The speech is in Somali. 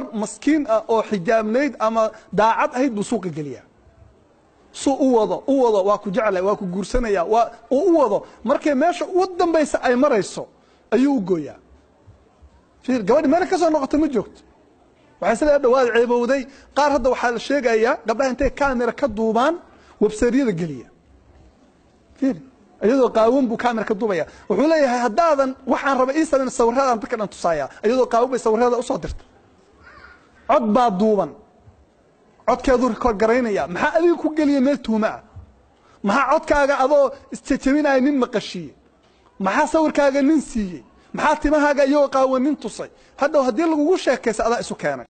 maskiin ah oo xijaabnayd ama daacad ahayd buu suuqa geliyaa suu u wado u wado waa ku jeclay waa ku guursanaya waa uu u wado markay meesha ugu dambaysa ay marayso ayuu u gooyaa fiir gabadhi meel ka soo noqota ma joogto waxay isla dhawaad ceebowday qaar hadda waxaa la sheegayaa gabdhaha intay kamera ka duubaan websaryada geliya fiir iyadoo qaawan buu kamera ka duubaya wuxuu leeyahay haddaadan waxaan raba ii samayn sawiradan dadka dhan tusaaya iyadoo qaawan bay sawirada usoo dirta cod baa duuban codkeedu rikoor garaynaya maxaa adiga ku geliya meel tuuma ah maxaa codkaaga adoo isjajabinaya nin maqashiiye maxaa sawirkaaga nin siiyey maxaa timahaaga iyagoo qaawan nin tusay hadhow haddii lagugu sheekaysa adaa isu keenay